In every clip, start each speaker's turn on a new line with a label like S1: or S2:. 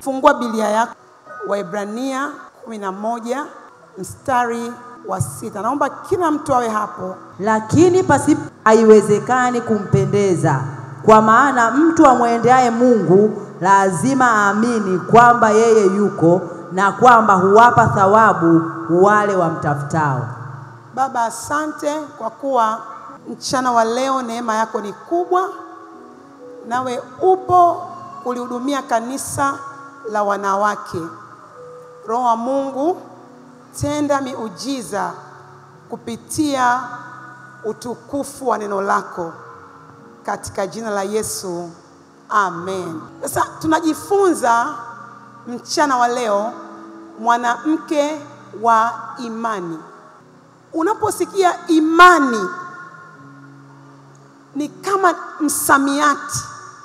S1: Fungua Biblia yako Waebrania 11 mstari wa sita. Naomba kila mtu awe hapo.
S2: Lakini pasipo haiwezekani kumpendeza, kwa maana mtu amwendeaye Mungu lazima aamini kwamba yeye yuko na kwamba huwapa thawabu wale wamtafutao.
S1: Baba, asante kwa kuwa mchana wa leo neema yako ni kubwa, nawe upo kulihudumia kanisa la wanawake. Roho wa Mungu, tenda miujiza kupitia utukufu wa neno lako katika jina la Yesu, amen. Sasa tunajifunza mchana wa leo mwanamke wa imani. Unaposikia imani ni kama msamiati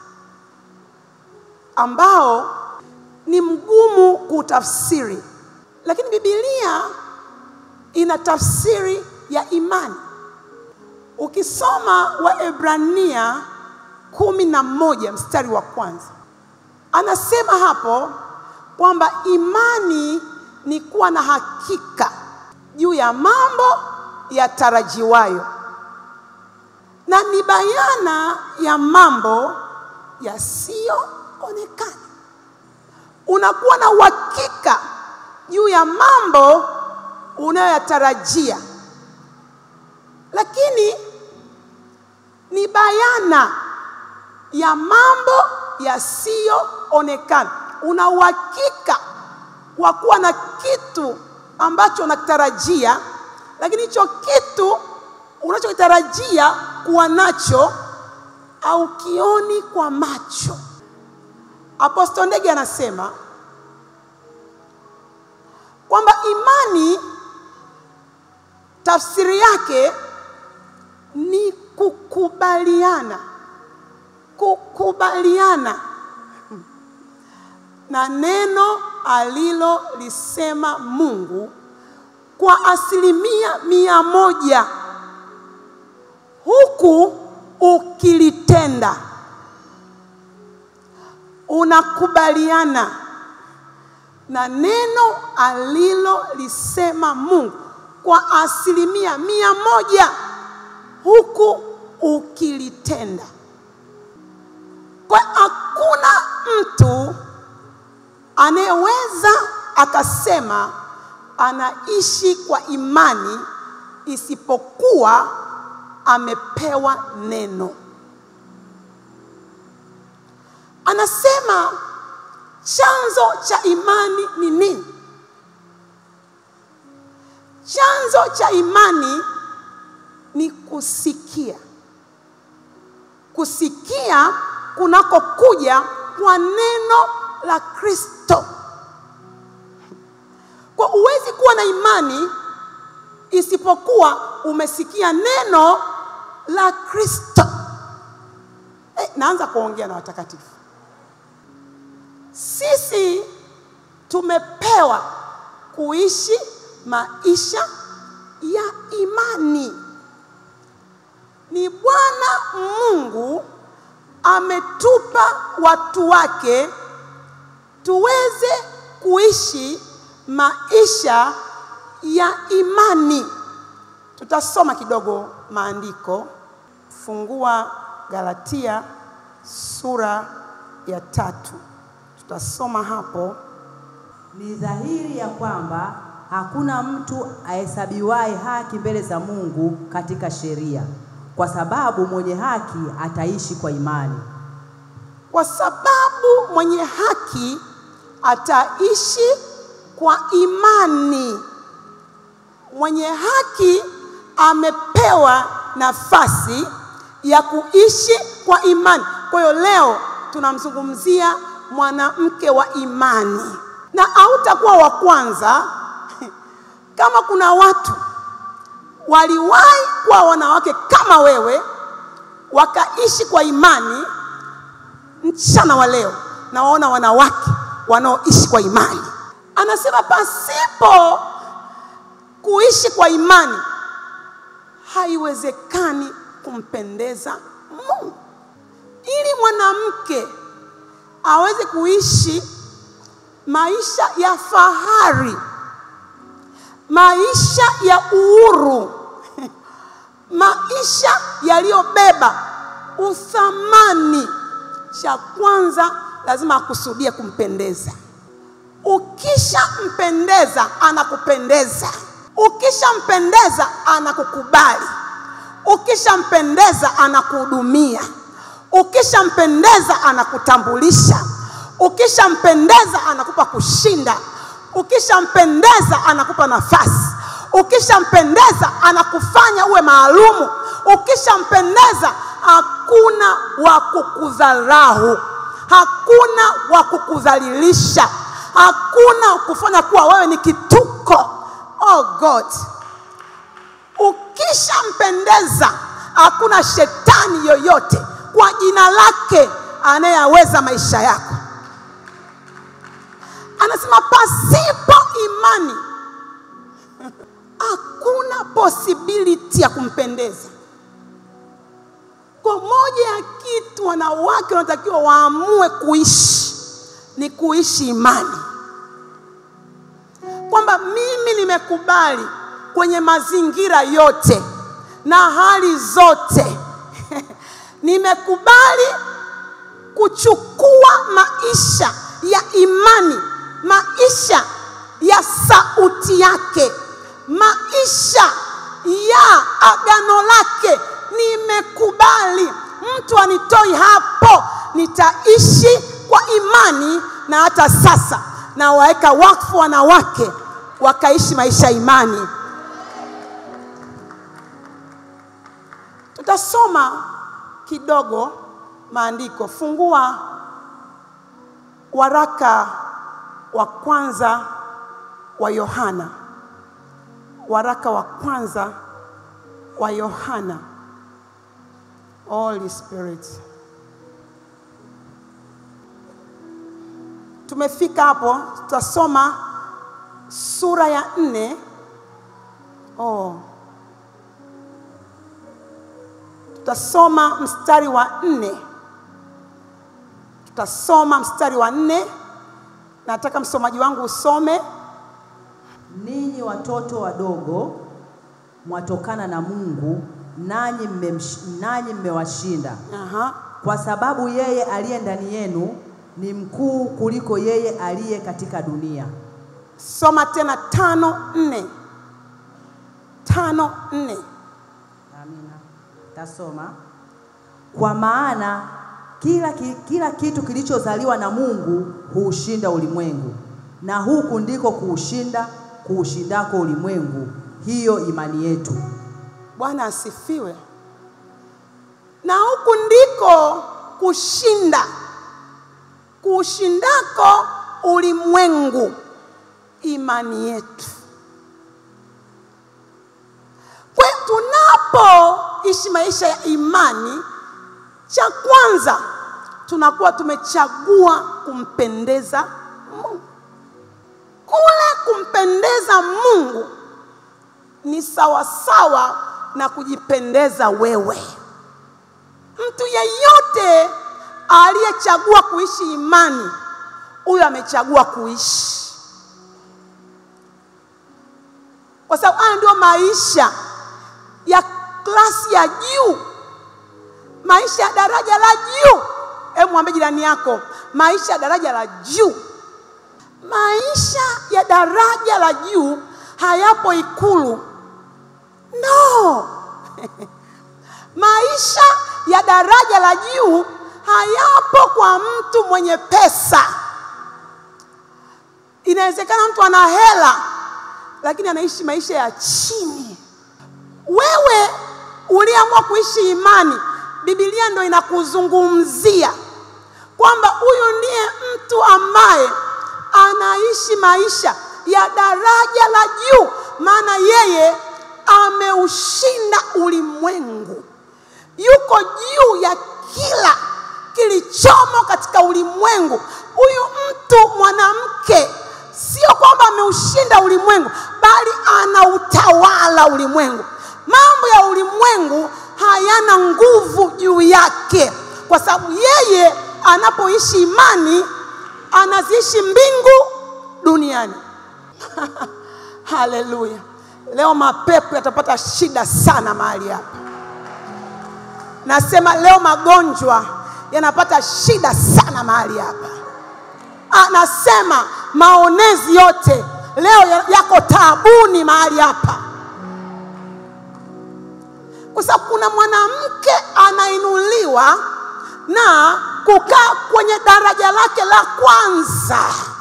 S1: ambao ni mgumu kutafsiri, lakini Biblia ina tafsiri ya imani. Ukisoma Waebrania kumi na moja mstari wa kwanza anasema hapo kwamba imani ni kuwa na hakika juu ya mambo yatarajiwayo na ni bayana ya mambo yasiyoonekana. Unakuwa na uhakika juu ya mambo unayoyatarajia, lakini ni bayana ya mambo yasiyoonekana. Una uhakika wa kuwa na kitu ambacho unakitarajia, lakini hicho kitu unachokitarajia kuwa nacho au kioni kwa macho. Apostle Ndege anasema kwamba imani tafsiri yake ni kukubaliana, kukubaliana na neno alilolisema Mungu kwa asilimia mia moja huku ukilitenda. Unakubaliana na neno alilolisema Mungu kwa asilimia mia moja huku ukilitenda. Kwa hakuna mtu anayeweza akasema anaishi kwa imani isipokuwa amepewa neno. Anasema chanzo cha imani ni nini? Chanzo cha imani ni kusikia, kusikia kunakokuja kwa neno la Kristo. Kwa huwezi kuwa na imani isipokuwa umesikia neno la Kristo. Eh, naanza kuongea na watakatifu. Sisi tumepewa kuishi maisha ya imani. Ni Bwana Mungu ametupa watu wake tuweze kuishi maisha ya imani. Tutasoma kidogo maandiko. Fungua Galatia sura ya tatu, tutasoma hapo.
S2: Ni dhahiri ya kwamba hakuna mtu ahesabiwaye haki mbele za Mungu katika sheria, kwa sababu mwenye haki ataishi kwa imani.
S1: Kwa sababu mwenye haki ataishi kwa imani. Mwenye haki amepewa nafasi ya kuishi kwa imani. Kwa hiyo leo tunamzungumzia mwanamke wa imani, na hautakuwa wa kwanza. Kama kuna watu waliwahi kuwa wanawake kama wewe wakaishi kwa imani, mchana wa leo nawaona wanawake wanaoishi kwa imani. Anasema pasipo kuishi kwa imani haiwezekani kumpendeza Mungu. Ili mwanamke aweze kuishi maisha ya fahari, maisha ya uhuru, maisha yaliyobeba uthamani. Cha kwanza lazima akusudie kumpendeza. Ukishampendeza anakupendeza, ukishampendeza anakukubali, ukishampendeza anakuhudumia, ukishampendeza anakutambulisha, ukishampendeza anakupa kushinda, ukishampendeza anakupa nafasi, ukishampendeza anakufanya uwe maalumu, ukishampendeza hakuna wa kukudharau, hakuna wa kukudhalilisha, hakuna kufanya kuwa wewe ni kituko. Oh God, ukishampendeza hakuna shetani yoyote kwa jina lake anayeweza maisha yako. Anasema pasipo imani hakuna possibility ya kumpendeza. Kwa moja ya kitu wanawake wanatakiwa waamue kuishi ni kuishi imani, kwamba mimi nimekubali kwenye mazingira yote na hali zote nimekubali kuchukua maisha ya imani, maisha ya sauti yake, maisha ya agano lake. Nimekubali, mtu anitoi hapo, nitaishi kwa imani. Na hata sasa nawaweka wakfu wanawake wakaishi maisha ya imani. Tutasoma kidogo maandiko. Fungua waraka wa kwanza wa Yohana, waraka wa kwanza wa Yohana. Holy Spirit, tumefika hapo, tutasoma sura ya nne. Oh, tutasoma mstari wa nne tutasoma mstari wa nne. Nataka msomaji wangu usome.
S2: Ninyi watoto wadogo mwatokana na Mungu, nanyi mmemsh- nanyi mmewashinda,
S1: Aha.
S2: kwa sababu yeye aliye ndani yenu ni mkuu kuliko yeye aliye katika dunia.
S1: Soma tena tano nne, tano nne.
S2: Amina. Tasoma. Kwa maana kila, ki- kila kitu kilichozaliwa na Mungu huushinda ulimwengu, na huku ndiko kuushinda kuushindako ulimwengu, hiyo imani yetu.
S1: Bwana asifiwe. Na huku ndiko kushinda kuushindako ulimwengu, imani yetu. Kwa hiyo tunapoishi maisha ya imani, cha kwanza tunakuwa tumechagua kumpendeza Mungu. Kule kumpendeza Mungu ni sawasawa na kujipendeza wewe. Mtu yeyote aliyechagua kuishi imani, huyo amechagua kuishi, kwa sababu haya ndio maisha ya klasi ya juu, maisha ya daraja la juu. Hebu mwambie jirani yako, maisha ya daraja la juu. Maisha ya daraja la juu hayapo Ikulu, no. Maisha ya daraja la juu hayapo kwa mtu mwenye pesa. Inawezekana mtu ana hela, lakini anaishi maisha ya chini. Wewe uliamua kuishi imani, Biblia ndo inakuzungumzia kwamba huyu ndiye mtu ambaye anaishi maisha ya daraja la juu, maana yeye ameushinda ulimwengu, yuko juu ya kila kilichomo katika ulimwengu. Huyu mtu mwanamke, sio kwamba ameushinda ulimwengu, bali anautawala ulimwengu. Mambo ya ulimwengu hayana nguvu juu yake, kwa sababu yeye anapoishi imani anaziishi mbingu duniani. Haleluya! Leo mapepo yatapata shida sana mahali hapa. Nasema leo magonjwa yanapata shida sana mahali hapa. Anasema maonezi yote leo ya- yako taabuni mahali hapa, kwa sababu kuna mwanamke anainuliwa na kukaa kwenye daraja lake la kwanza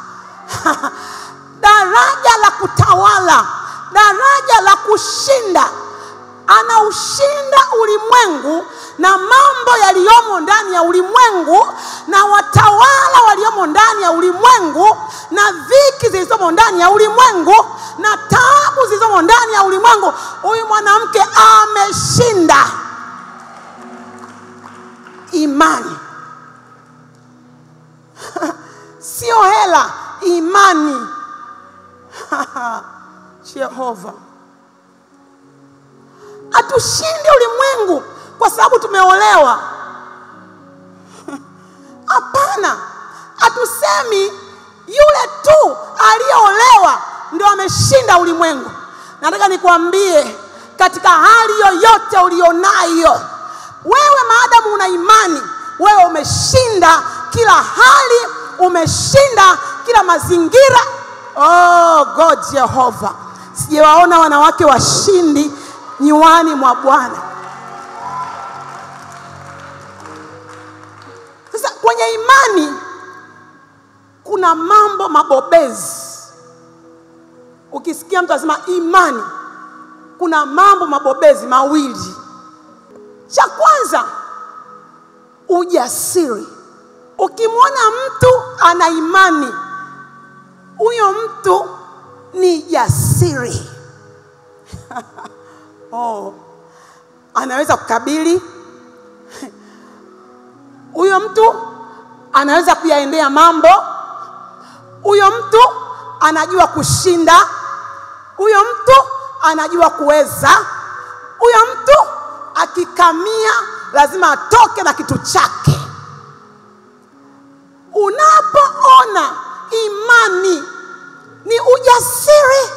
S1: daraja la kutawala, daraja la kushinda. Anaushinda ulimwengu na mambo yaliyomo ndani ya ulimwengu na watawala waliomo ndani ya ulimwengu na dhiki zilizomo ndani ya ulimwengu na taabu zilizomo ndani ya ulimwengu. Huyu mwanamke ameshinda. Imani sio hela, imani. Jehova, hatushindi ulimwengu kwa sababu tumeolewa. Hapana, hatusemi yule tu aliyeolewa ndio ameshinda ulimwengu. Nataka nikwambie, katika hali yoyote ulionayo wewe, maadamu una imani, wewe umeshinda kila hali, umeshinda kila mazingira. Oh God Jehova, sijawaona wanawake washindi nyuani mwa Bwana. Sasa kwenye imani kuna mambo mabobezi. Ukisikia mtu anasema imani, kuna mambo mabobezi mawili. Cha kwanza, ujasiri. Ukimwona mtu ana imani, huyo mtu ni jasiri. oh, anaweza kukabili huyo mtu anaweza kuyaendea mambo. Huyo mtu anajua kushinda. Huyo mtu anajua kuweza. Huyo mtu akikamia lazima atoke na kitu chake. Unapoona imani ni ujasiri,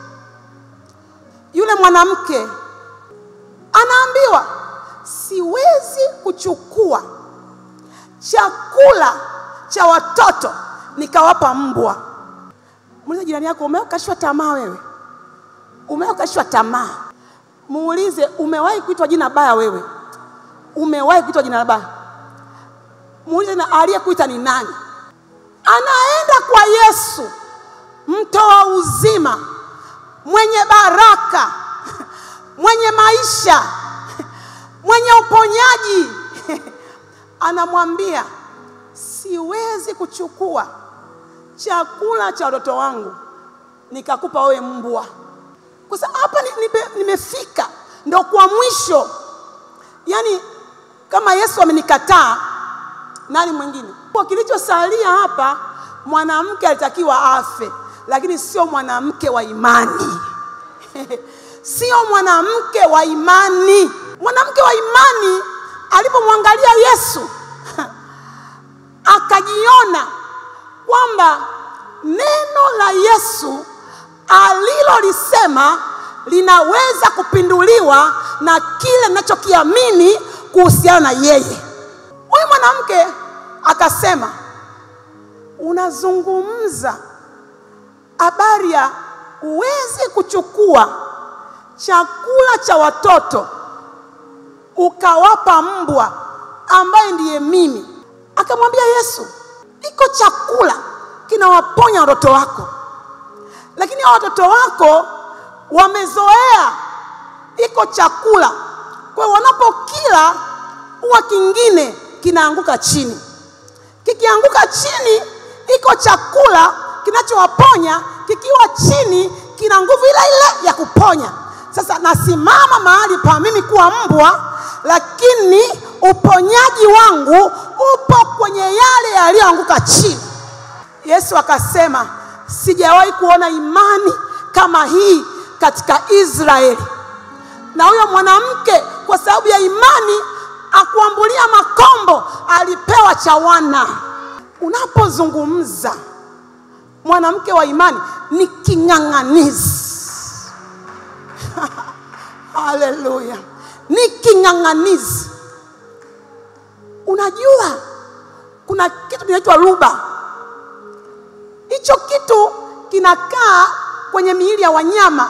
S1: yule mwanamke anaambiwa siwezi kuchukua chakula cha watoto nikawapa mbwa. Muulize jirani yako, umewakashwa tamaa wewe? Umewakashwa tamaa? Muulize, umewahi kuitwa jina baya wewe? Umewahi kuitwa jina baya? Muulize, na aliyekuita ni nani? Anaenda kwa Yesu, mtoa uzima, mwenye baraka, mwenye maisha, mwenye uponyaji anamwambia siwezi kuchukua chakula cha watoto wangu nikakupa wewe mbwa. Kwa sababu hapa ni- nime- nimefika ndo kwa mwisho, yaani kama Yesu amenikataa, nani mwingine? Kwa kilichosalia hapa, mwanamke alitakiwa afe, lakini sio mwanamke wa imani sio mwanamke wa imani. Mwanamke wa imani alipomwangalia Yesu akajiona kwamba neno la Yesu alilolisema linaweza kupinduliwa na kile ninachokiamini kuhusiana na yeye. Huyu mwanamke akasema, unazungumza habari ya huwezi kuchukua chakula cha watoto ukawapa mbwa ambaye ndiye mimi. Akamwambia Yesu, iko chakula kinawaponya watoto wako, lakini hao watoto wako wamezoea iko chakula, kwa hiyo wanapokila huwa kingine kinaanguka chini. Kikianguka chini, iko chakula kinachowaponya, kikiwa chini kina nguvu ile ile ya kuponya. Sasa nasimama mahali pa mimi kuwa mbwa, lakini uponyaji wangu upo kwenye yale yaliyoanguka chini. Yesu akasema, sijawahi kuona imani kama hii katika Israeli. Na huyo mwanamke kwa sababu ya imani akuambulia makombo, alipewa cha wana. Unapozungumza mwanamke wa imani ni king'ang'anizi. Haleluya, ni king'ang'anizi. Unajua kuna kitu kinaitwa ruba. Hicho kitu kinakaa kwenye miili ya wanyama,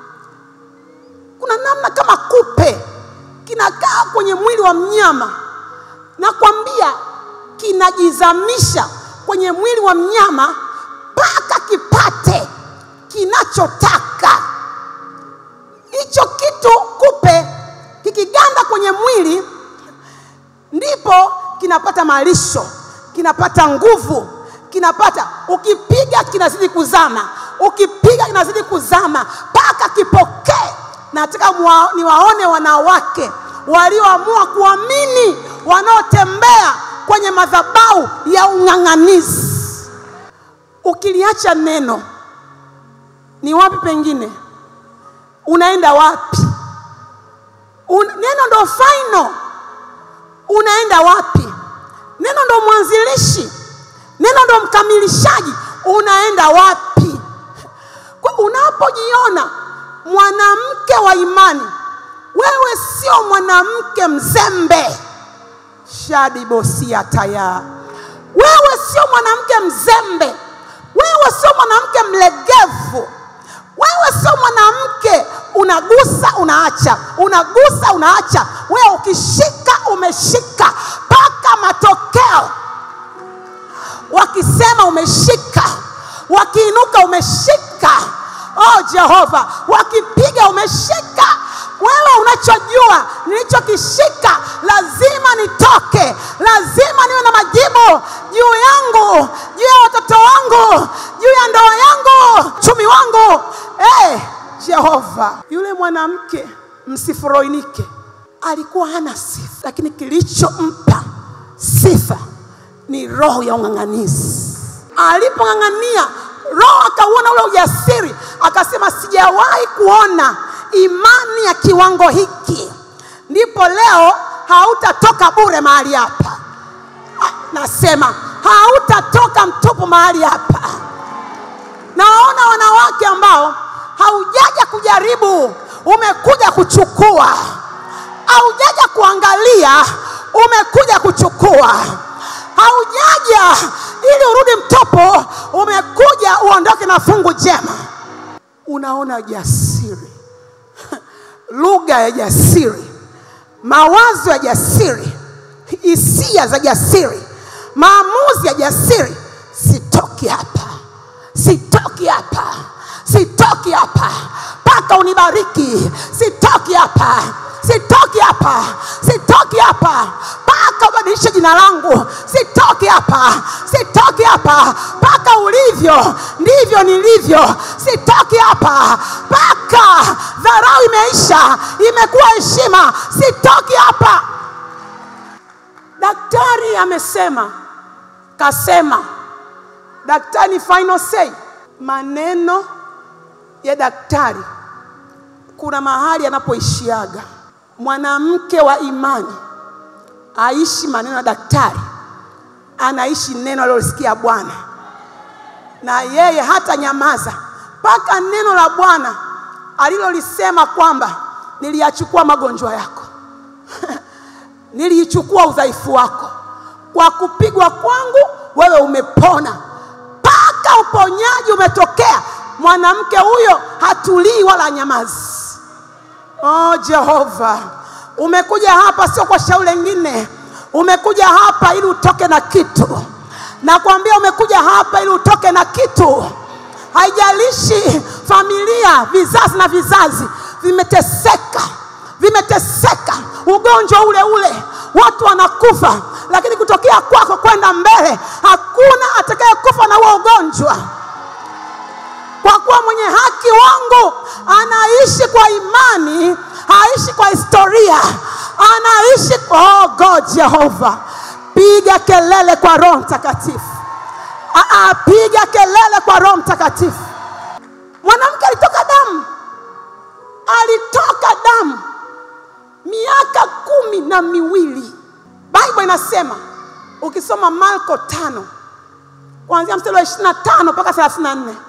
S1: kuna namna kama kupe kinakaa kwenye mwili wa mnyama, nakwambia kinajizamisha kwenye mwili wa mnyama mpaka kipate kinachotaka. Hicho kitu kupe kikiganda kwenye mwili, ndipo kinapata malisho, kinapata nguvu, kinapata ukipiga kinazidi kuzama, ukipiga kinazidi kuzama mpaka kipokee. Nataka mwa- niwaone wanawake walioamua kuamini, wanaotembea kwenye madhabahu ya ung'ang'anizi. Ukiliacha neno, ni wapi pengine unaenda wapi? Un, neno ndo final. Unaenda wapi? Neno ndo mwanzilishi, neno ndo mkamilishaji. Unaenda wapi? Kwa unapojiona mwanamke wa imani, wewe sio mwanamke mzembe. shadibosia taya, wewe sio mwanamke mzembe, wewe sio mwanamke mlegevu, wewe sio mwanamke unagusa unaacha, unagusa unaacha. Wewe ukishika umeshika mpaka matokeo. Wakisema umeshika, wakiinuka umeshika. Oh Jehova, wakipiga umeshika. Wewe unachojua nilichokishika, lazima nitoke, lazima niwe na majibu juu yangu, juu ya watoto wangu, juu ya ndoa yangu, uchumi wangu. Hey, Jehova, yule mwanamke msiforoinike alikuwa hana sifa, lakini kilichompa sifa ni roho ya ung'ang'anizi. Alipong'ang'ania, roho akauona ule ujasiri, akasema sijawahi kuona imani ya kiwango hiki. Ndipo leo hautatoka bure mahali hapa. Ah, Nasema hautatoka mtupu mahali hapa. Nawaona wanawake ambao haujaja kujaribu, umekuja kuchukua. Haujaja kuangalia, umekuja kuchukua. Haujaja ili urudi mtupu, umekuja uondoke na fungu jema. Unaona jasiri, lugha ya jasiri, mawazo ya jasiri, hisia za jasiri, maamuzi ya jasiri. Sitoki hapa, sitoki hapa, sitoki hapa mpaka unibariki. Sitoki hapa, sitoki hapa, sitoki hapa mpaka ubadilishe jina langu. Sitoki hapa, sitoki hapa mpaka ulivyo ndivyo nilivyo. Sitoki hapa mpaka dharau imeisha, imekuwa heshima. Sitoki hapa. Daktari amesema, kasema, daktari ni final say. Maneno ya daktari kuna mahali anapoishiaga. Mwanamke wa imani aishi maneno ya daktari, anaishi neno alilosikia Bwana, na yeye hata nyamaza mpaka neno la Bwana alilolisema kwamba niliyachukua magonjwa yako niliichukua udhaifu wako, kwa kupigwa kwangu wewe umepona, mpaka uponyaji umetokea. Mwanamke huyo hatulii wala nyamazi. Oh Jehova, umekuja hapa sio kwa shauri lingine, umekuja hapa ili utoke na kitu. Nakwambia umekuja hapa ili utoke na kitu. Haijalishi familia, vizazi na vizazi vimeteseka, vimeteseka, ugonjwa ule ule, watu wanakufa, lakini kutokea kwako kwenda mbele, hakuna atakayekufa na huo ugonjwa kwa kuwa mwenye haki wangu anaishi kwa imani, haishi kwa historia, anaishi kwa oh God Jehova. Piga kelele kwa Roho Mtakatifu. Aa, piga kelele kwa Roho Mtakatifu. Mwanamke alitoka damu, alitoka damu miaka kumi na miwili. Bible inasema ukisoma Marko tano kuanzia mstari wa ishirini na tano mpaka thelathini na nne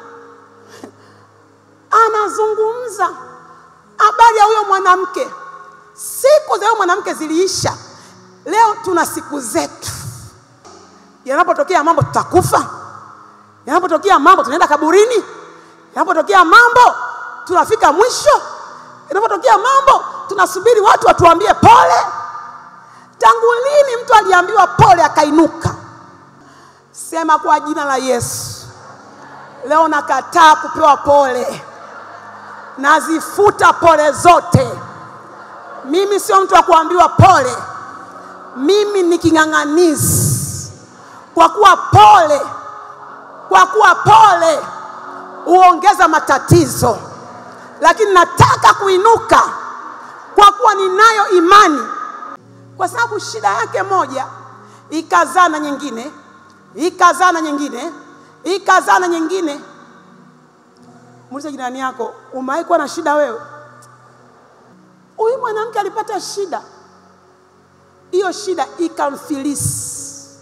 S1: anazungumza habari ya huyo mwanamke. Siku za huyo mwanamke ziliisha, leo tuna siku zetu. Yanapotokea mambo tutakufa, yanapotokea mambo tunaenda kaburini, yanapotokea mambo tunafika mwisho, yanapotokea mambo tunasubiri watu watuambie pole. Tangu lini mtu aliambiwa pole akainuka? Sema kwa jina la Yesu, leo nakataa kupewa pole, nazifuta pole zote. Mimi sio mtu wa kuambiwa pole, mimi ni king'ang'anizi. Kwa kuwa pole, kwa kuwa pole huongeza matatizo, lakini nataka kuinuka kwa kuwa ninayo imani, kwa sababu shida yake moja ikazaa na nyingine, ikazaa na nyingine, ikazaa na nyingine. Muulize jirani yako, umewahi kuwa na shida wewe? Huyu mwanamke alipata shida, hiyo shida ikamfilisi,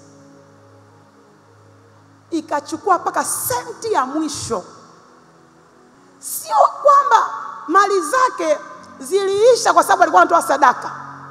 S1: ikachukua mpaka senti ya mwisho. Sio kwamba mali zake ziliisha kwa sababu alikuwa anatoa sadaka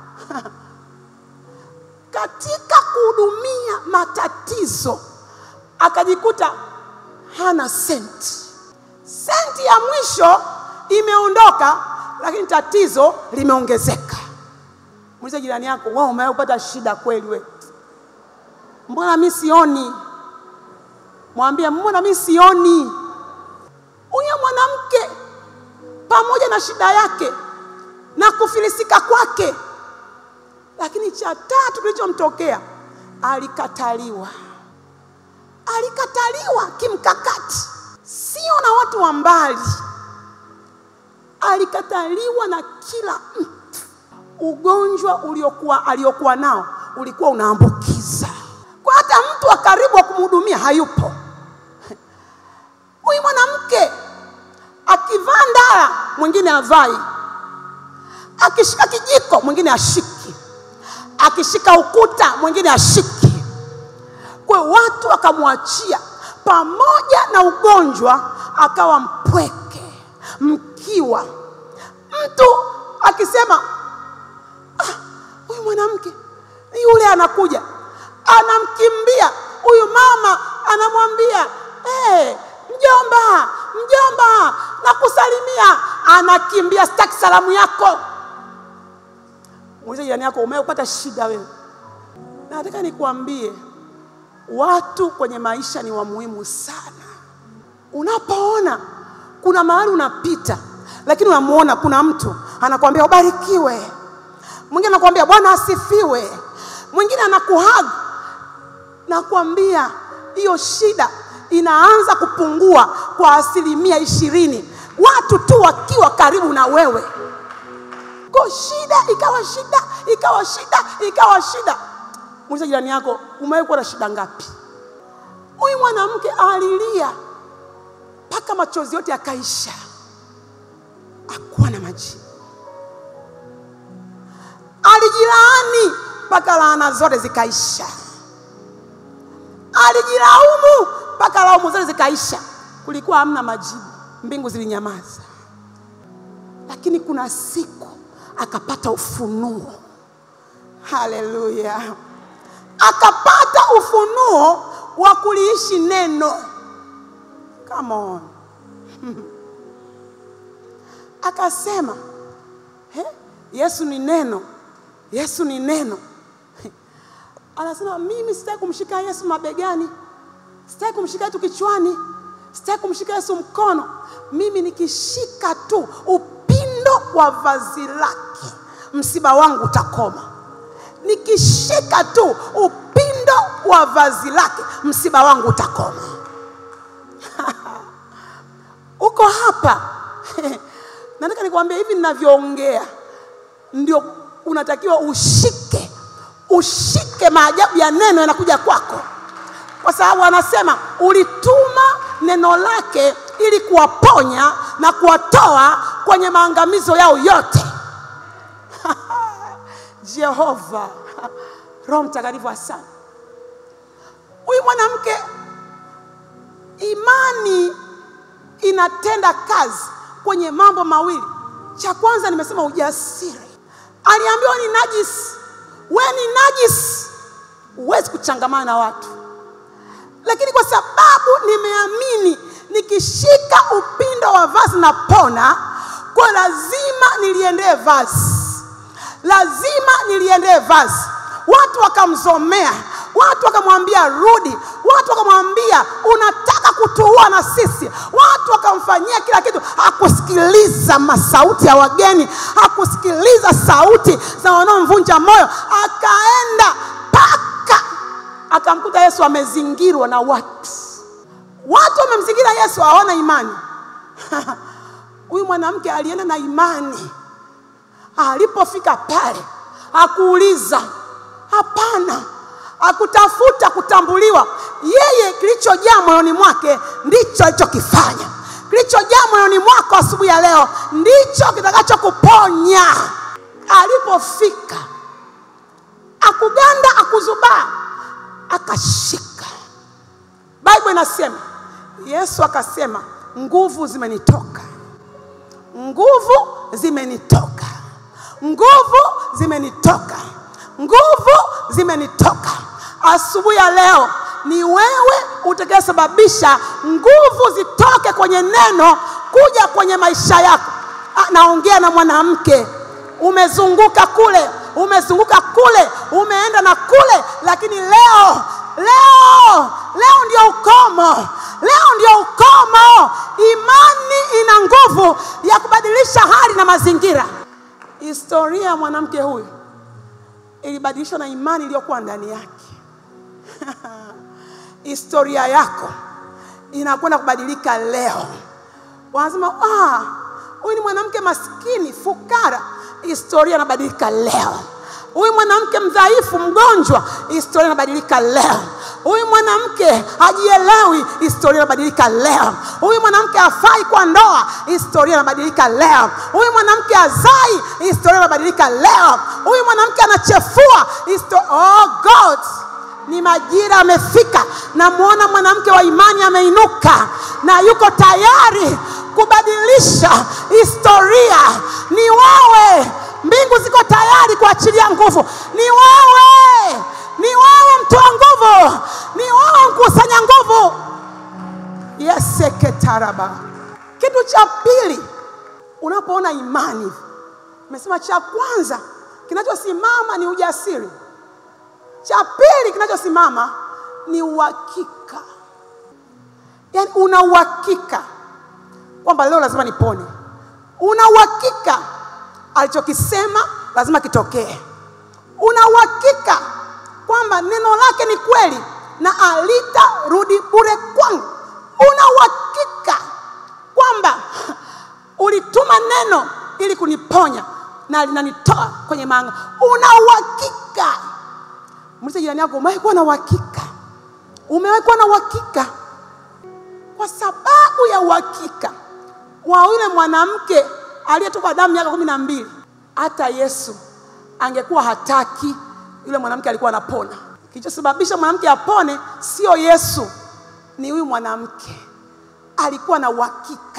S1: katika kuhudumia matatizo akajikuta hana senti. Senti ya mwisho imeondoka, lakini tatizo limeongezeka. Muulize jirani yako, wewe umewahi kupata shida kweli? We mbona mi sioni? Mwambie, mbona mi sioni? Huyo mwanamke pamoja na shida yake na kufilisika kwake, lakini cha tatu kilichomtokea alikataliwa. Alikataliwa kimkakati, sio na watu wa mbali, alikataliwa na kila mtu. Ugonjwa uliokuwa aliokuwa nao ulikuwa unaambukiza, kwa hata mtu wa karibu wa kumhudumia hayupo. Huyu mwanamke akivaa ndara, mwingine avai, akishika kijiko, mwingine ashiki, akishika ukuta, mwingine ashiki. Kwa hiyo watu wakamwachia, pamoja na ugonjwa akawa mpweke, mkiwa. Mtu akisema "Ah, huyu mwanamke yule anakuja, anamkimbia huyu mama, anamwambia hey, mjomba, mjomba, nakusalimia. Anakimbia, sitaki salamu yako. Muulize jirani yako, umepata shida wewe? Na nataka nikuambie, watu kwenye maisha ni wa muhimu sana. Unapoona kuna mahali unapita, lakini unamuona kuna mtu anakuambia ubarikiwe, mwingine anakuambia Bwana asifiwe, mwingine anakuhag, nakwambia hiyo shida inaanza kupungua kwa asilimia ishirini, watu tu wakiwa karibu na wewe. Kwa shida ikawa shida ikawa shida ikawa shida. Muulize jirani yako, umewahi kuwa na shida ngapi? Huyu mwanamke alilia mpaka machozi yote yakaisha, akuwa na majibu. Alijilaani mpaka laana zote zikaisha. Alijilaumu mpaka laumu zote zikaisha. Kulikuwa hamna majibu, mbingu zilinyamaza. Lakini kuna siku akapata ufunuo. Haleluya! Akapata ufunuo wa kuliishi neno. Come on. Akasema He? Yesu ni neno, Yesu ni neno. Anasema mimi sitaki kumshika Yesu mabegani, sitaki kumshika Yesu kichwani, sitaki kumshika Yesu mkono. Mimi nikishika tu upindo wa vazi lake, msiba wangu utakoma. Nikishika tu upindo wa vazi lake, msiba wangu utakoma. Uko hapa nataka nikwambia hivi ninavyoongea, ndio unatakiwa ushike, ushike maajabu ya neno yanakuja kwako, kwa sababu anasema ulituma neno lake ili kuwaponya na kuwatoa kwenye maangamizo yao yote. Jehova, Roho Mtakatifu, asante. Huyu mwanamke imani inatenda kazi kwenye mambo mawili. Cha kwanza nimesema ujasiri. Aliambiwa ni najisi, we ni najisi, huwezi kuchangamana na watu, lakini kwa sababu nimeamini nikishika upindo wa vazi na pona, kwa lazima niliendee vazi, lazima niliendee vazi. Watu wakamzomea, watu wakamwambia rudi, watu wakamwambia unataka kutuua na sisi, watu wakamfanyia kila kitu. Hakusikiliza masauti ya wageni, hakusikiliza sauti za wanaomvunja moyo, akaenda mpaka akamkuta Yesu amezingirwa na watu. Watu wamemzingira Yesu, hawana imani. Huyu mwanamke alienda na imani. Alipofika pale, hakuuliza, hapana, hakutafuta kutambuliwa. Yeye kilichojaa moyoni mwake ndicho alichokifanya. Kilichojaa moyoni mwako asubuhi ya leo ndicho kitakachokuponya. Alipofika akuganda, akuzubaa, akashika. Biblia inasema Yesu akasema, nguvu zimenitoka, nguvu zimenitoka, nguvu zimenitoka, nguvu zimenitoka. Asubuhi ya leo ni wewe utakayesababisha nguvu zitoke kwenye neno kuja kwenye maisha yako. Ah, Naongea na mwanamke, umezunguka kule, umezunguka kule, umeenda na kule, lakini leo leo leo ndio ukomo, leo ndio ukomo. Imani ina nguvu ya kubadilisha hali na mazingira. Historia ya mwanamke huyu ilibadilishwa na imani iliyokuwa ndani yake. Historia yako inakwenda kubadilika leo. Wanasema ah, huyu ni mwanamke maskini, fukara. Historia inabadilika leo. Huyu mwanamke mdhaifu, mgonjwa, historia inabadilika leo. Huyu mwanamke hajielewi, historia inabadilika leo. Huyu mwanamke hafai kwa ndoa, historia inabadilika leo. Huyu mwanamke hazai, historia inabadilika leo. Huyu mwanamke anachefua, histo- oh God, ni majira amefika. Namwona mwanamke wa imani ameinuka na yuko tayari kubadilisha historia. Ni wewe, mbingu ziko tayari kuachilia nguvu. Ni wewe, ni wewe mtoa nguvu, ni wewe mkusanya nguvu. yeseketaraba. Kitu cha pili, unapoona imani, nimesema cha kwanza kinachosimama ni ujasiri. Cha pili kinachosimama ni uhakika, yaani una uhakika kwamba leo lazima nipone. Una uhakika alichokisema lazima kitokee. Una uhakika kwamba neno lake ni kweli na alitarudi bure kwangu. Una uhakika kwamba ulituma neno ili kuniponya na linanitoa kwenye maanga. Una uhakika. Muulize jirani yako, umewahi kuwa na uhakika? Umewahi kuwa na uhakika? Kwa sababu ya uhakika wa yule mwanamke aliyetoka damu miaka kumi na mbili, hata Yesu angekuwa hataki, yule mwanamke alikuwa anapona. Kilichosababisha mwanamke apone sio Yesu, ni huyu mwanamke alikuwa na uhakika.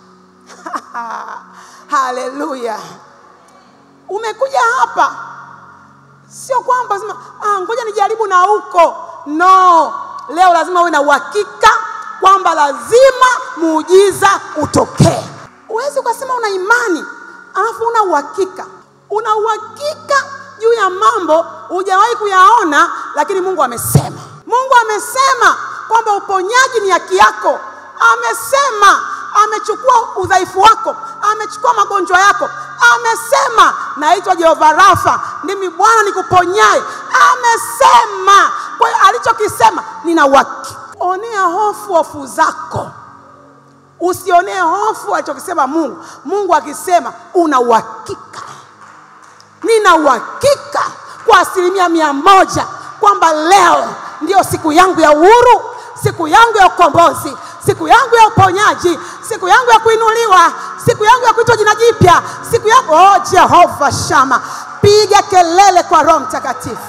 S1: Haleluya! Umekuja hapa sio kwamba sema ah, ngoja nijaribu na huko. No, leo lazima uwe na uhakika kwamba lazima muujiza utokee. Huwezi ukasema una imani alafu una uhakika. Una uhakika juu ya mambo hujawahi kuyaona, lakini Mungu amesema. Mungu amesema kwamba uponyaji ni haki yako. Amesema amechukua udhaifu wako, amechukua magonjwa yako. Amesema naitwa Jehova Rafa, ndimi Bwana nikuponyaye. Amesema. Kwa hiyo alichokisema nina uhakika. Onea hofu hofu zako, usionee hofu alichokisema Mungu. Mungu akisema una uhakika. Nina uhakika kwa asilimia mia moja kwamba leo ndio siku yangu ya uhuru, siku yangu ya ukombozi, siku yangu ya uponyaji, siku yangu ya kuinuliwa, siku yangu ya kuitwa jina jipya, siku yangu oh, Jehova Shama, piga kelele kwa Roho Mtakatifu.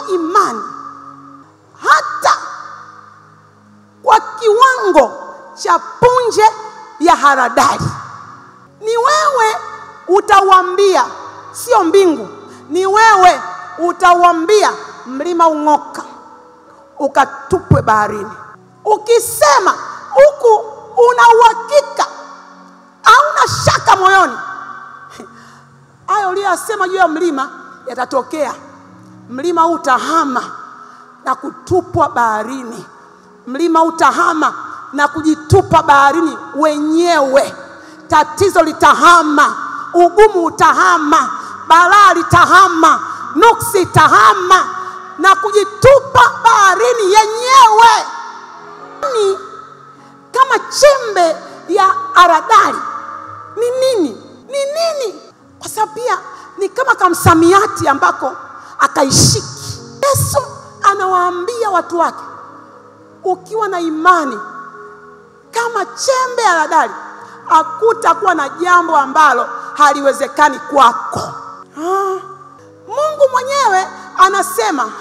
S1: imani hata kwa kiwango cha punje ya haradali. Ni wewe utauambia, sio mbingu, ni wewe utauambia mlima ung'oka, ukatupwe baharini. Ukisema huku una uhakika, hauna shaka moyoni, hayo uliyoyasema juu ya mlima yatatokea. Mlima huu utahama na kutupwa baharini. Mlima utahama na kujitupa baharini wenyewe. Tatizo litahama, ugumu utahama, balaa litahama, nuksi itahama na kujitupa baharini yenyewe. Ni kama chembe ya haradali. Ni nini? Ni nini? Kwa sababu pia ni kama kamsamiati ambako akaishiki. Yesu anawaambia watu wake, ukiwa na imani kama chembe ya haradali, hakutakuwa na jambo ambalo haliwezekani kwako. Ah, Mungu mwenyewe anasema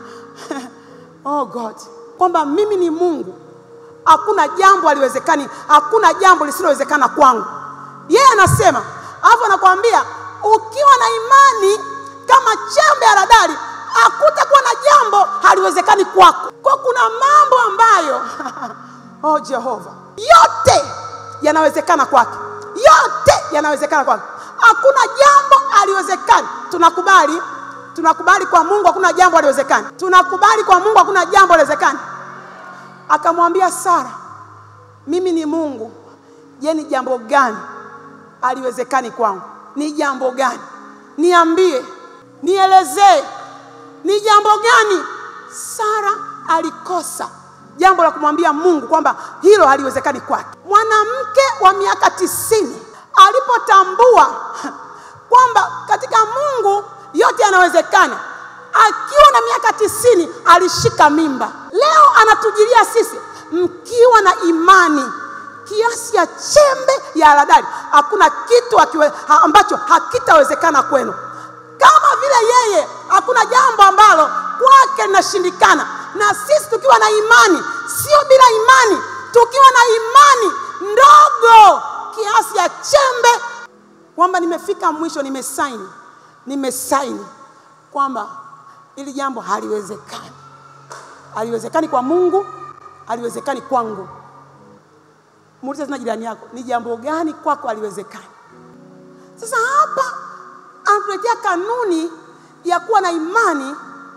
S1: oh God, kwamba mimi ni Mungu, hakuna jambo haliwezekani, hakuna jambo lisilowezekana kwangu. Yeye anasema, alafu anakuambia ukiwa na imani kama chembe ya haradali, hakutakuwa na jambo haliwezekani kwako. Kwa kuna mambo ambayo oh Jehova, yote yanawezekana kwake, yote yanawezekana kwake, hakuna jambo haliwezekani. Tunakubali, tunakubali kwa Mungu hakuna jambo haliwezekani, tunakubali kwa Mungu hakuna jambo haliwezekani. Akamwambia Sara, mimi ni Mungu, je, ni jambo gani haliwezekani kwangu? Ni jambo gani? Niambie, nielezee, ni jambo gani? Sara alikosa jambo la kumwambia Mungu kwamba hilo haliwezekani kwake. Mwanamke wa miaka tisini alipotambua kwamba katika Mungu yote yanawezekana, akiwa na miaka tisini alishika mimba. Leo anatujilia sisi mkiwa na imani kiasi ya chembe ya haradali, hakuna kitu akiwe, ha, ambacho hakitawezekana kwenu. Kama vile yeye hakuna jambo ambalo kwake linashindikana, na sisi tukiwa na imani, sio bila imani, tukiwa na imani ndogo kiasi ya chembe, kwamba nimefika mwisho, nimesaini, nimesaini kwamba ili jambo haliwezekani, haliwezekani kwa Mungu, haliwezekani kwangu. Muulize tena jirani yako, ni jambo gani kwako haliwezekani? Sasa hapa anatuletea kanuni ya kuwa na imani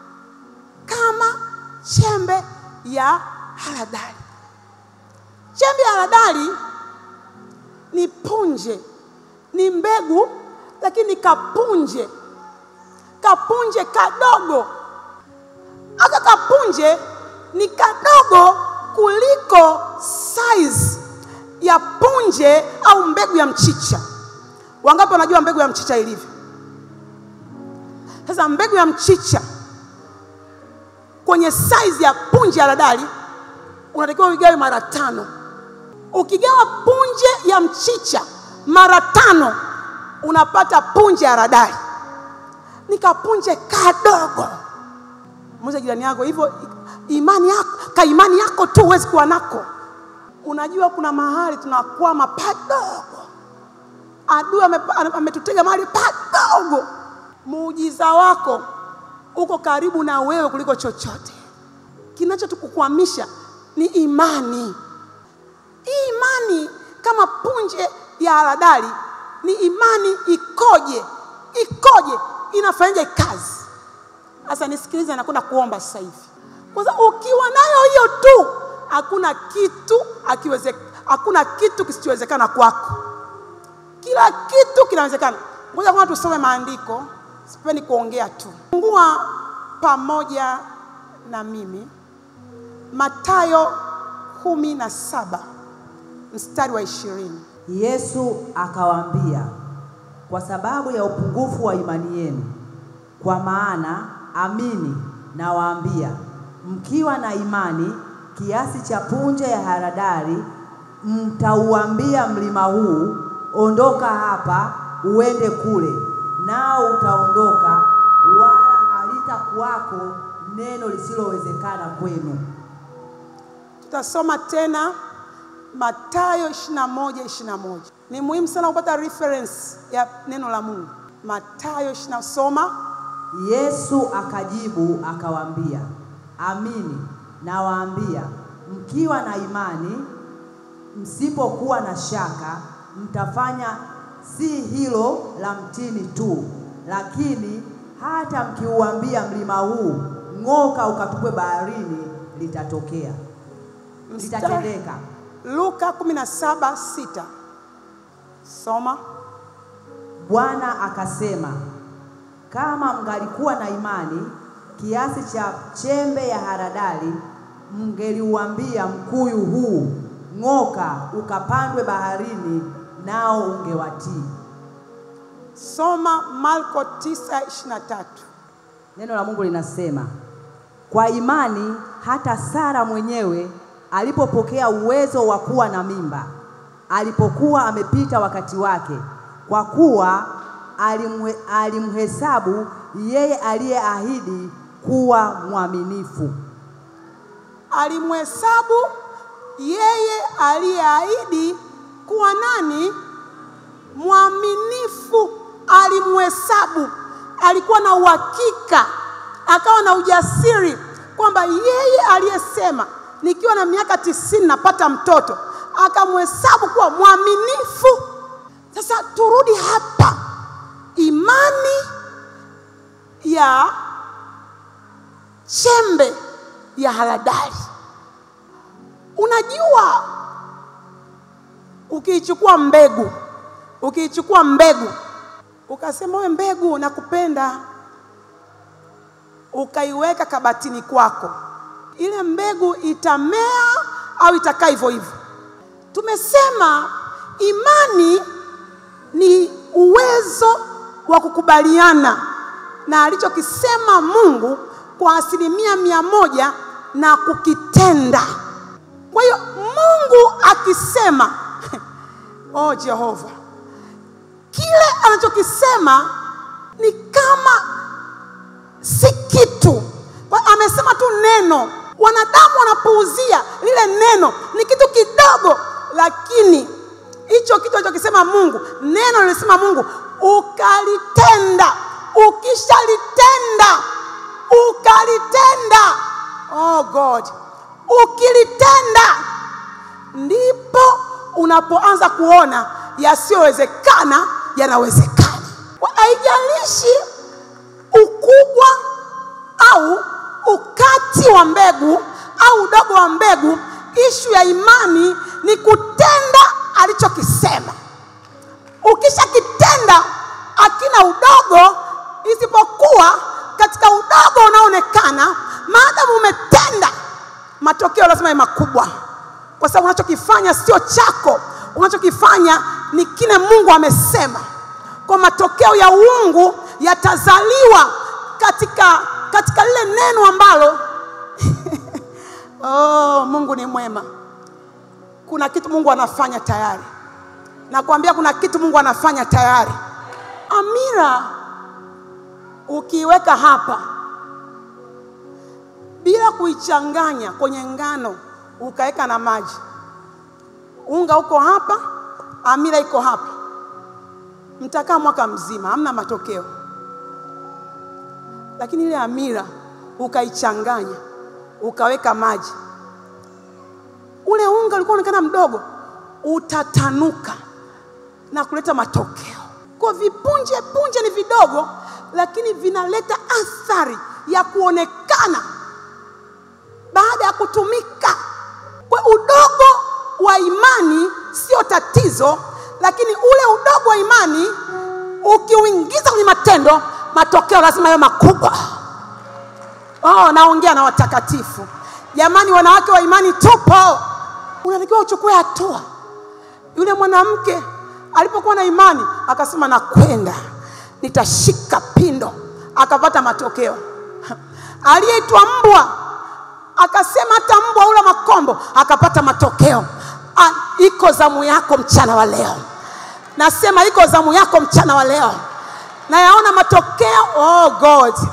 S1: kama chembe ya haradali. Chembe ya haradali ni punje, ni mbegu, lakini ni kapunje, kapunje kadogo. Aka kapunje ni kadogo kuliko size ya punje au mbegu ya mchicha. Wangapi wanajua mbegu ya mchicha ilivyo? Sasa mbegu ya mchicha kwenye size ya punje ya haradali unatakiwa uigawe mara tano. Ukigawa punje ya mchicha mara tano unapata punje ya haradali. Ni kapunje kadogo. Muulize jirani yako hivyo, imani yako ka imani yako tu huwezi kuwa nako. Unajua kuna mahali tunakwama padogo, adui ame- ametutega mahali padogo. Muujiza wako uko karibu na wewe kuliko chochote. Kinachotukukwamisha ni imani. Hii imani kama punje ya haradali ni imani ikoje? Ikoje? Inafanyaje kazi? Sasa nisikilize, nakwenda kuomba sasa hivi. Kwanza ukiwa nayo hiyo tu, hakuna kitu akiweze, hakuna kitu kisichowezekana kwako. Kila kitu kinawezekana. Ngoja kwanza tusome maandiko, sipendi kuongea tu. Fungua pamoja na mimi Mathayo kumi na saba mstari wa ishirini.
S2: Yesu akawaambia, kwa sababu ya upungufu wa imani yenu, kwa maana amini nawaambia, mkiwa na imani kiasi cha punje ya haradali, mtauambia mlima huu, ondoka hapa uende kule, nao utaondoka, wala halitaku hapatakuwako neno lisilowezekana kwenu.
S1: Tutasoma tena Mathayo 21 21. Ni muhimu sana kupata reference ya neno la Mungu. Mathayo 20 soma.
S2: Yesu akajibu akawaambia, amini nawaambia, mkiwa na imani, msipokuwa na shaka, mtafanya si hilo la mtini tu, lakini hata mkiuambia mlima huu ng'oka ukatupwe baharini, litatokea, litatendeka.
S1: Luka 17:6. Soma.
S2: Bwana akasema, kama mngalikuwa na imani kiasi cha chembe ya haradali, mngeliuambia mkuyu huu ng'oka ukapandwe baharini, nao ungewatii.
S1: Soma Marko 9:23.
S2: Neno la Mungu linasema, kwa imani hata Sara mwenyewe alipopokea uwezo wa kuwa na mimba, alipokuwa amepita wakati wake, kwa kuwa alimhe, alimhesabu yeye aliyeahidi kuwa mwaminifu.
S1: Alimhesabu yeye aliyeahidi kuwa nani? Mwaminifu. Alimhesabu, alikuwa na uhakika, akawa na ujasiri kwamba yeye aliyesema nikiwa na miaka tisini napata mtoto, akamhesabu kuwa mwaminifu. Sasa turudi hapa, imani ya chembe ya haradali. Unajua, ukiichukua mbegu, ukiichukua mbegu ukasema we mbegu, nakupenda, ukaiweka kabatini kwako, ile mbegu itamea au itakaa hivyo hivyo? Tumesema imani ni uwezo wa kukubaliana na alichokisema Mungu kwa asilimia mia moja na kukitenda. Kwa hiyo Mungu akisema, oh Jehova, kile anachokisema ni kama si kitu. Kwa amesema tu neno, wanadamu wanapuuzia lile neno, ni kitu kidogo, lakini hicho kitu alichokisema Mungu, neno lilisema Mungu, ukalitenda. Ukishalitenda, ukalitenda, oh God, ukilitenda ndipo unapoanza kuona yasiyowezekana yanawezekana. Kwa Haijalishi ukubwa au ukati wa mbegu au udogo wa mbegu, ishu ya imani ni kutenda alichokisema. Ukishakitenda akina udogo, isipokuwa katika udogo unaoonekana. Maadamu umetenda, matokeo lazima ni makubwa, kwa sababu unachokifanya sio chako, unachokifanya ni kile Mungu amesema. Kwa matokeo ya uungu yatazaliwa katika katika lile neno ambalo oh, Mungu ni mwema. Kuna kitu Mungu anafanya tayari, nakwambia, kuna kitu Mungu anafanya tayari. Amira ukiiweka hapa bila kuichanganya kwenye ngano, ukaweka na maji, unga uko hapa, amira iko hapa, mtakaa mwaka mzima, hamna matokeo. Lakini ile amira ukaichanganya, ukaweka maji, ule unga ulikuwa unaonekana mdogo, utatanuka na kuleta matokeo. Kwa vipunje punje ni vidogo, lakini vinaleta athari ya kuonekana baada ya kutumika. Kwa udogo wa imani sio tatizo, lakini ule udogo wa imani ukiuingiza kwenye matendo, matokeo lazima yawe makubwa. Oh, naongea na watakatifu jamani, wanawake wa imani tupo, unatakiwa uchukue hatua. Yule mwanamke alipokuwa na imani akasema, nakwenda nitashika pindo, akapata matokeo. Aliyeitwa mbwa akasema, hata mbwa ula makombo, akapata matokeo. Ah, iko zamu yako mchana wa leo, nasema iko zamu yako mchana wa leo, nayaona matokeo. Oh God,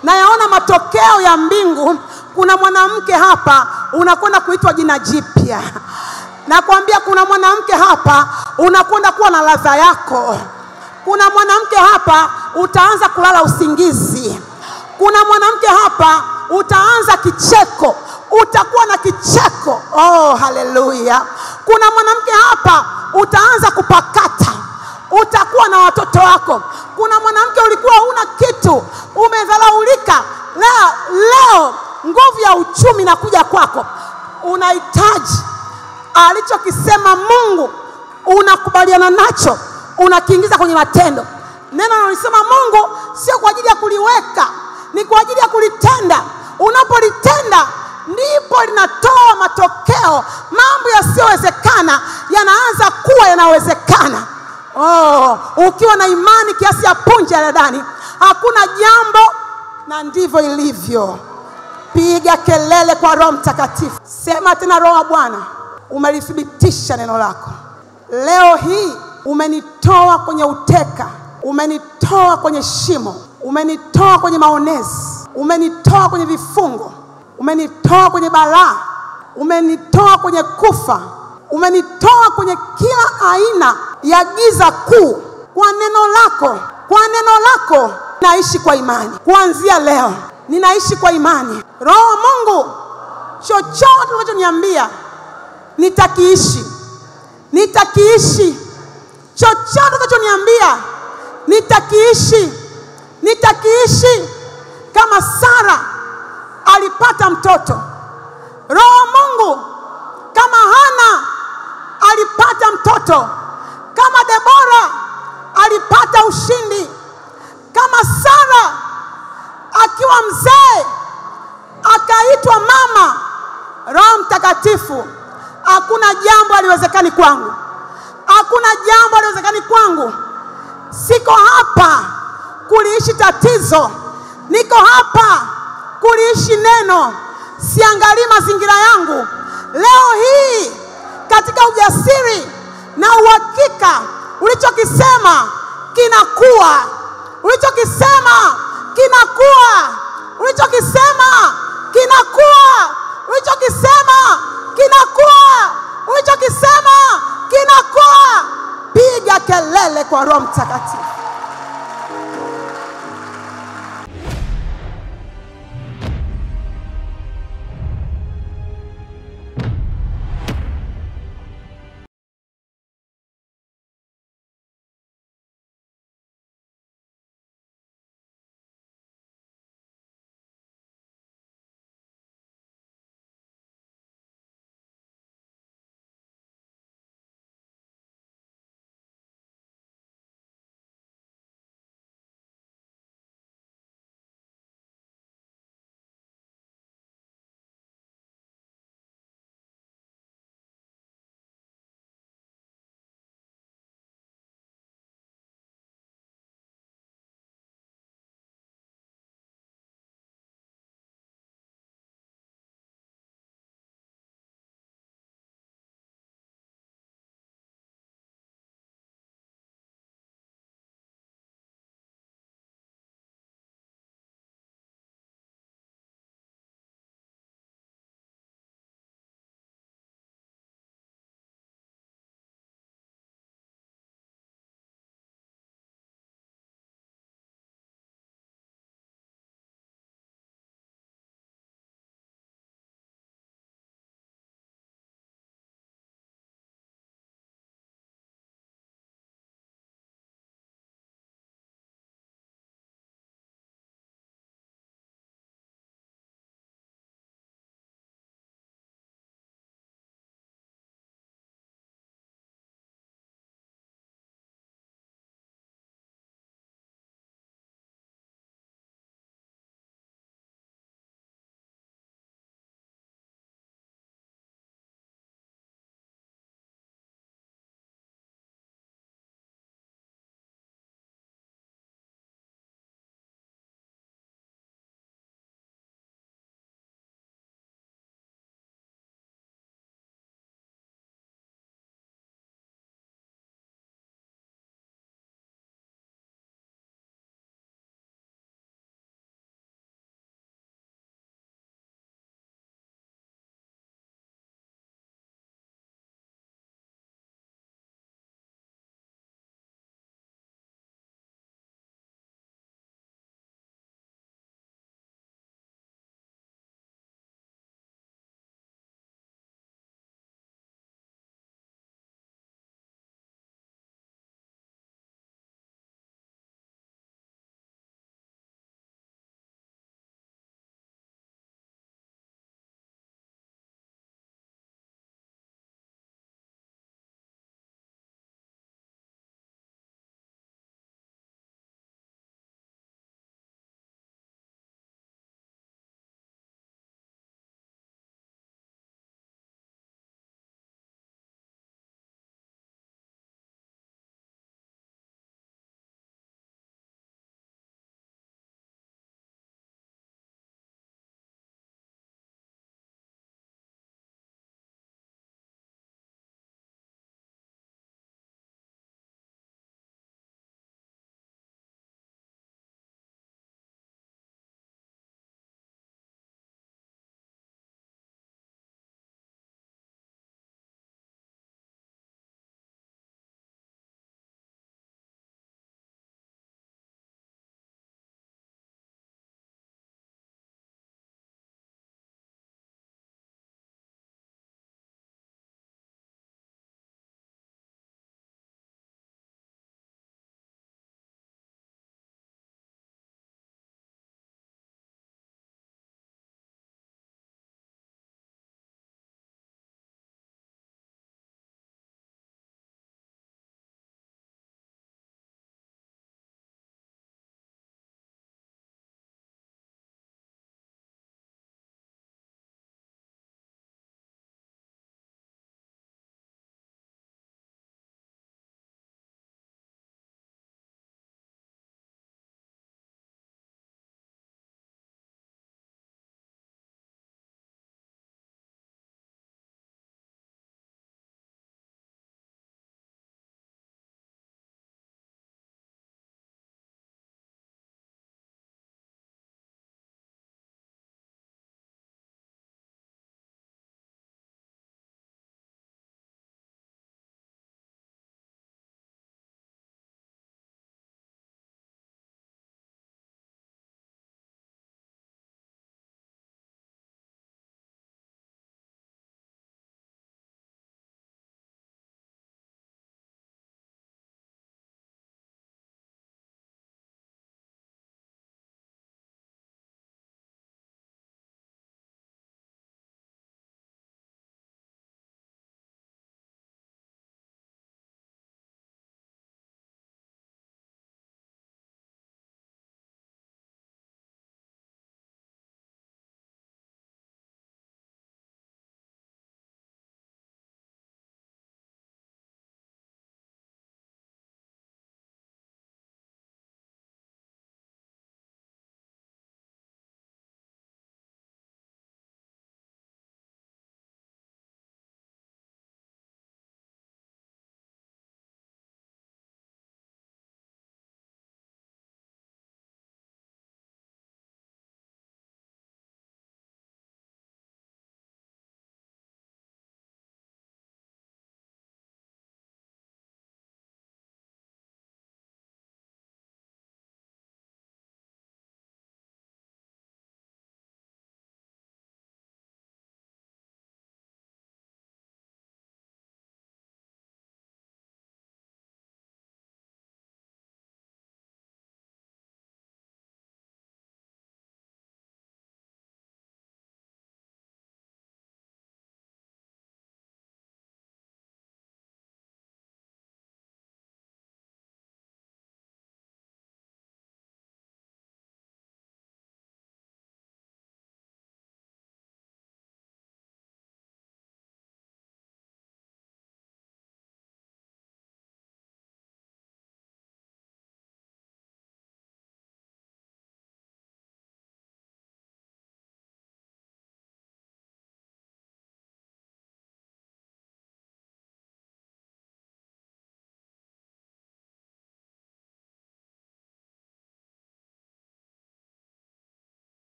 S1: nayaona matokeo ya mbingu. Kuna mwanamke hapa unakwenda kuitwa jina jipya. Nakwambia kuna mwanamke hapa unakwenda kuwa na ladha yako. Kuna mwanamke hapa utaanza kulala usingizi. Kuna mwanamke hapa utaanza kicheko, utakuwa na kicheko. Oh, haleluya! Kuna mwanamke hapa utaanza kupakata, utakuwa na watoto wako. Kuna mwanamke ulikuwa huna kitu, umedharaulika. Leo, leo nguvu ya uchumi inakuja kwako, unahitaji alichokisema Mungu, unakubaliana nacho, unakiingiza kwenye matendo. Neno analisema Mungu sio kwa ajili ya kuliweka, ni kwa ajili ya kulitenda. Unapolitenda ndipo linatoa matokeo. Mambo yasiyowezekana yanaanza kuwa yanawezekana. Oh, ukiwa na imani kiasi ya punje ya dadani, hakuna jambo, na ndivyo ilivyo. Piga kelele kwa Roho Mtakatifu, sema tena, Roho wa Bwana, umelithibitisha neno lako leo hii. Umenitoa kwenye uteka, umenitoa kwenye shimo, umenitoa kwenye maonezi, umenitoa kwenye vifungo, umenitoa kwenye balaa, umenitoa kwenye kufa, umenitoa kwenye kila aina ya giza kuu. Kwa neno lako, kwa neno lako naishi kwa imani. Kuanzia leo ninaishi kwa imani. Roho wa Mungu, chochote unachoniambia nitakiishi, nitakiishi. Chochote unachoniambia nitakiishi, nitakiishi. Kama Sara alipata mtoto, Roho wa Mungu, kama Hana alipata mtoto, kama Debora alipata ushindi, kama Sara akiwa mzee akaitwa mama. Roho Mtakatifu, hakuna jambo haliwezekani kwangu, hakuna jambo haliwezekani kwangu. Siko hapa kuliishi tatizo, niko hapa kuliishi neno. Siangalii mazingira yangu. Leo hii katika ujasiri na uhakika, ulichokisema kinakuwa, ulichokisema kinakuwa, ulichokisema kinakuwa, ulichokisema kinakuwa, ulichokisema kinakuwa. Piga kelele kwa Roho Mtakatifu.